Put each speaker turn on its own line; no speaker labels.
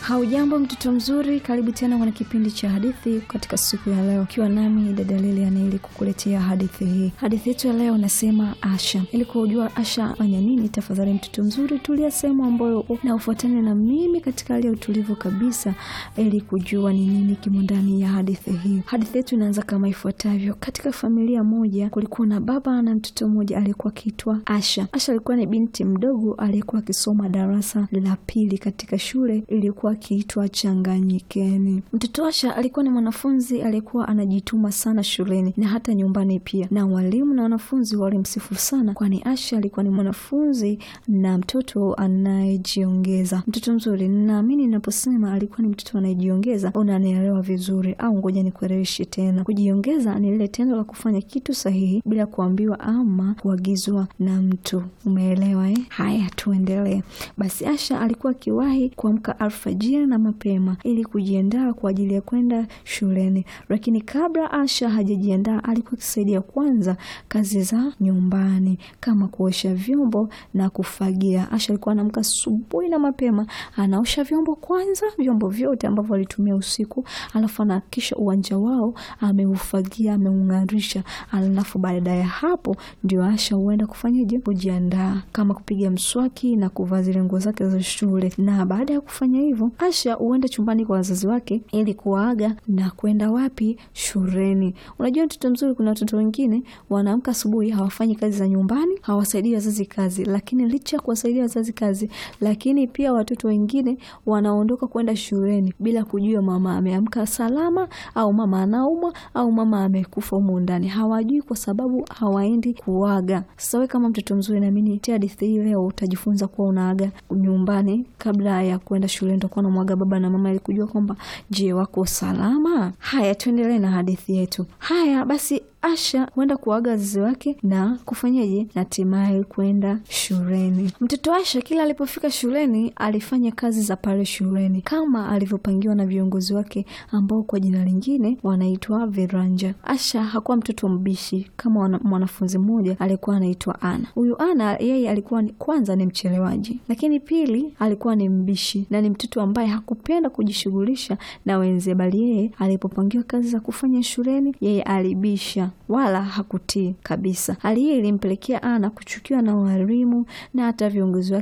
Haujambo mtoto mzuri, karibu tena kwenye kipindi cha hadithi katika siku ya leo, ukiwa nami dada Lilian ili kukuletea hadithi hii. Hadithi yetu ya leo nasema Asha. Ili kujua Asha fanya nini, tafadhali mtoto mzuri, tulia sehemu ambayo na ufuatane na mimi katika hali ya utulivu kabisa, ili kujua ni nini kimo ndani ya hadithi hii. Hadithi yetu inaanza kama ifuatavyo. Katika familia moja kulikuwa na baba na mtoto mmoja aliyekuwa akiitwa Asha. Asha alikuwa ni binti mdogo aliyekuwa akisoma darasa la pili katika shule iliyokuwa akiitwa Changanyikeni. Mtoto Asha alikuwa ni mwanafunzi aliyekuwa anajituma sana shuleni na hata nyumbani pia, na walimu na wanafunzi walimsifu sana, kwani Asha alikuwa ni mwanafunzi na mtoto anayejiongeza. Mtoto mzuri, naamini ninaposema alikuwa ni mtoto anayejiongeza unanielewa vizuri, au ngoja nikueleweshe tena. Kujiongeza ni lile tendo la kufanya kitu sahihi bila kuambiwa ama kuagizwa na mtu. Umeelewa eh? Haya, tuendelee. Basi Asha alikuwa akiwahi kuamka alfajiri na mapema ili kujiandaa kwa ajili ya kwenda shuleni, lakini kabla Asha hajajiandaa alikuwa akisaidia kwanza kazi za nyumbani kama kuosha vyombo na kufagia. Asha alikuwa anaamka asubuhi na mapema, anaosha vyombo kwanza, vyombo vyote ambavyo walitumia usiku, alafu anahakikisha uwanja wao ameufagia, ameung'arisha, alafu baada ya hapo ndio Asha huenda kufanyaje, kujiandaa kama kupiga mswaki na kuvaa zile nguo zake za shule. Na baada ya kufanya hivyo, Asha huenda chumbani kwa wazazi wake ili kuwaaga na kwenda wapi? Shuleni. Unajua mtoto mzuri, kuna watoto wengine wanaamka asubuhi hawafanyi kazi za nyumbani, hawasaidii wazazi kazi, lakini licha ya kuwasaidia wazazi kazi, lakini pia watoto wengine wanaondoka kwenda shuleni bila kujua mama ameamka salama au mama anaumwa au mama amekufa humu ndani, hawajui kwa sababu hawaendi kuaga. Sasa wewe kama mtoto mzuri, naamini tia hadithi hii leo utajifunza kuwa unaaga nyumbani kabla ya kwenda shuleni, utakuwa unamwaga baba na mama ili kujua kwamba je, wako salama. Haya, tuendelee na hadithi yetu. Haya basi Asha huenda kuaga wazazi wake na kufanyaje, na hatimaye kwenda shuleni. Mtoto Asha kila alipofika shuleni alifanya kazi za pale shuleni kama alivyopangiwa na viongozi wake ambao kwa jina lingine wanaitwa viranja. Asha hakuwa mtoto mbishi kama mwanafunzi mmoja alikuwa anaitwa Ana. Huyu Ana yeye alikuwa ni, kwanza ni mchelewaji, lakini pili alikuwa ni mbishi na ni mtoto ambaye hakupenda kujishughulisha na wenzie, bali yeye alipopangiwa kazi za kufanya shuleni yeye alibisha wala hakutii kabisa. Hali hii ilimpelekea Ana kuchukiwa na walimu na hata viongozi wake